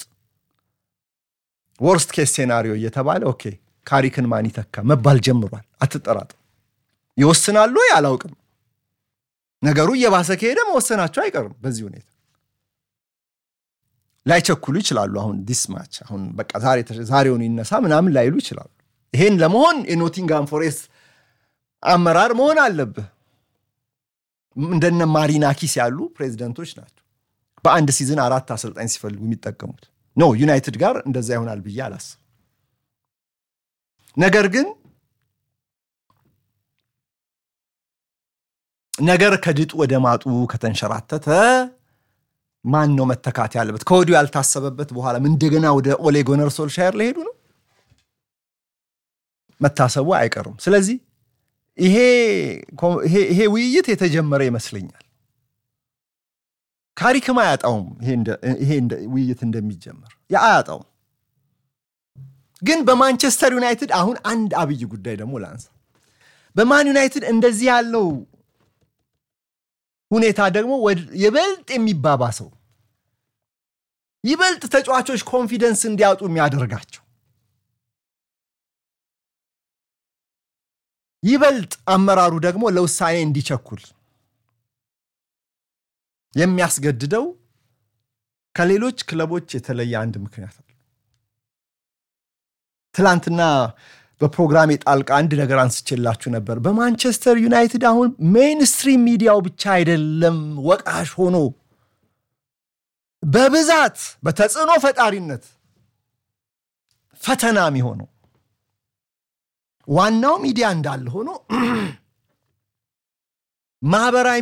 ወርስት ኬስ ሴናሪዮ እየተባለ ኦኬ ካሪክን ማን ይተካ መባል ጀምሯል። አትጠራጠሩ። ይወስናሉ ወይ አላውቅም። ነገሩ እየባሰ ከሄደ መወሰናቸው አይቀርም። በዚህ ሁኔታ ላይቸኩሉ ይችላሉ። አሁን ዲስ ማች አሁን በቃ ዛሬውን ይነሳ ምናምን ላይሉ ይችላሉ። ይሄን ለመሆን የኖቲንጋም ፎሬስት አመራር መሆን አለብህ። እንደነ ማሪናኪስ ያሉ ፕሬዚደንቶች ናቸው በአንድ ሲዝን አራት አሰልጣኝ ሲፈልጉ የሚጠቀሙት። ኖ ዩናይትድ ጋር እንደዛ ይሆናል ብዬ አላስብም። ነገር ግን ነገር ከድጡ ወደ ማጡ ከተንሸራተተ ማን ነው መተካት ያለበት? ከወዲሁ ያልታሰበበት በኋላም እንደገና ወደ ኦሌ ጉናር ሶልሻየር ለሄዱ ነው መታሰቡ አይቀርም። ስለዚህ ይሄ ውይይት የተጀመረ ይመስለኛል። ካሪክም አያጣውም። ይሄ ውይይት እንደሚጀመር አያጣውም። ግን በማንቸስተር ዩናይትድ አሁን አንድ አብይ ጉዳይ ደግሞ ላንሳ። በማን ዩናይትድ እንደዚህ ያለው ሁኔታ ደግሞ ይበልጥ የሚባባሰው ይበልጥ ተጫዋቾች ኮንፊደንስ እንዲያጡ የሚያደርጋቸው ይበልጥ አመራሩ ደግሞ ለውሳኔ እንዲቸኩል የሚያስገድደው ከሌሎች ክለቦች የተለየ አንድ ምክንያት አለ። ትላንትና በፕሮግራሜ ጣልቃ አንድ ነገር አንስቼላችሁ ነበር። በማንቸስተር ዩናይትድ አሁን ሜይንስትሪም ሚዲያው ብቻ አይደለም ወቃሽ ሆኖ በብዛት በተጽዕኖ ፈጣሪነት ፈተና የሚሆነው ዋናው ሚዲያ እንዳለ ሆኖ ማህበራዊ